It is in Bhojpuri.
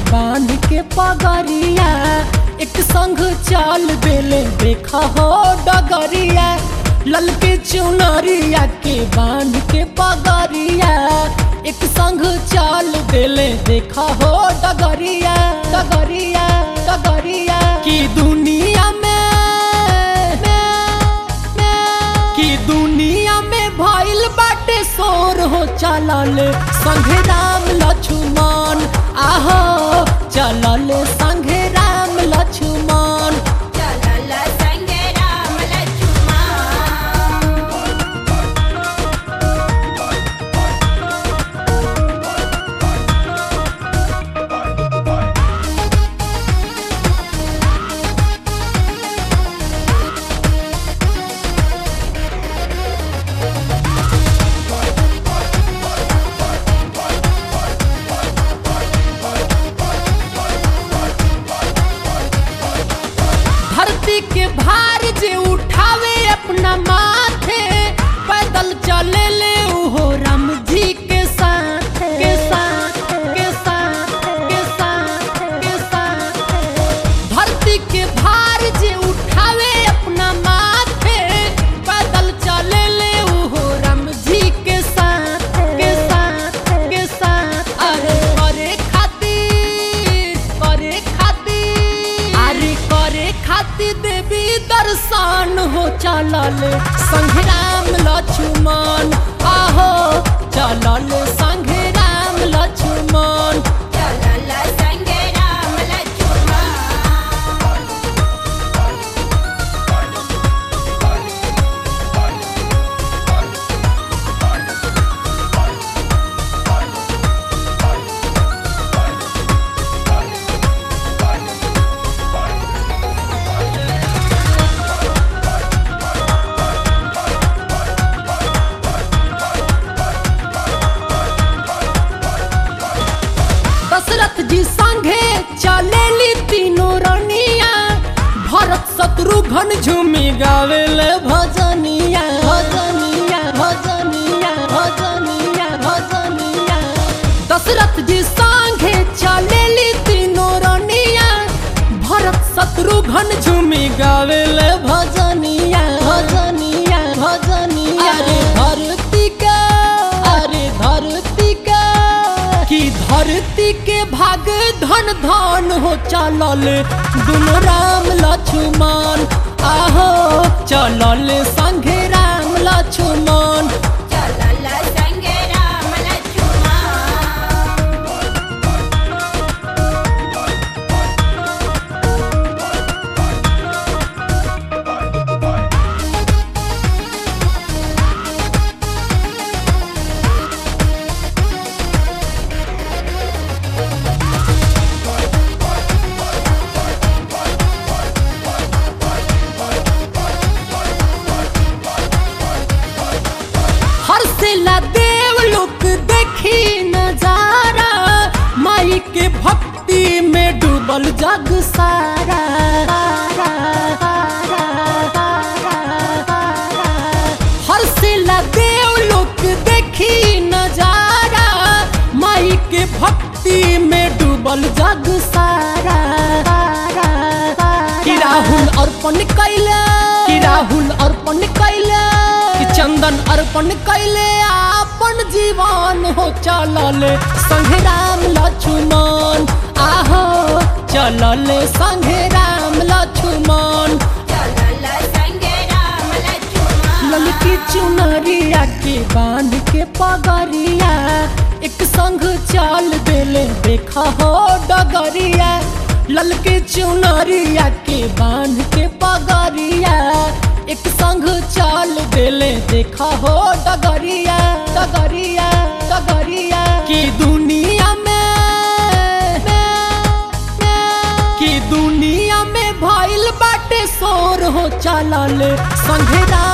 बांध के पगरिया एक संग चाल देले देखा हो डगरिया ललके चुनरिया के बांध के पगरिया एक संग चाल देले देखा हो डगरिया डगरिया डगरिया की दुनिया में कि दुनिया में भइल बाटे शोर हो चलल संघे राम लक्ष्मण आहो चलल संघे राम लक्ष्मण चलल संगे राम लक्ष्मण धरती के भार जे उठावे अपना माथे पैदल चले ले उहो राम जी के साथ के साथ के साथ के साथ के साथ धरती के भार जे उठावे अपना माथे पैदल चले ले उहो राम जी के साथ के साथ के साथ अरे करे खातिर करे खातिर अरे करे खातिर देवी दर्शन हो चलल संघे राम लक्ष्मण आहो चलल संघे राम लक्ष्मण चलल संगे राम लक्ष्मण दशरथ जी संघे चलेली तीनों रनिया भरत शत्रुघ्न झूमी गावेले भजनिया भजनिया भजनिया भजनिया भजनिया दशरथ जी संघे चलेली तीनों रनिया भरत शत्रुघ्न झूमी गावेले भजनिया भजनिया भजनिया अरे धरती का अरे धरती का कि धरती के भाग धन धन हो चलल दुनो राम लक्ष्मण आहो चलल संघे राम लक्ष्मण चलल संगे राम लक्ष्मण हर्षला देव लोक देखी नजारा माई के भक्ति में डूबल जग सारा हर्षला देव लोक देखी नजारा माई के भक्ति में डूबल जग सारा कि राहुल अर्पण कैले कि राहुल अर्पण कैले कि चंदन अर्पण कैले आपन जीवन हो चलल संघे राम लक्ष्मण आहो चलल संघे राम लक्ष्मण चलल संगे राम लक्ष्मण ललकी चुनरिया के बांध के पगरिया एक संग चाल देले देखा हो डगरिया ललके चुनरिया के बांध के पगरिया एक संग चाल देले देखा हो डगरिया डगरिया डगरिया की दुनिया में कि दुनिया में भइल बाटे शोर हो चलल संघे राम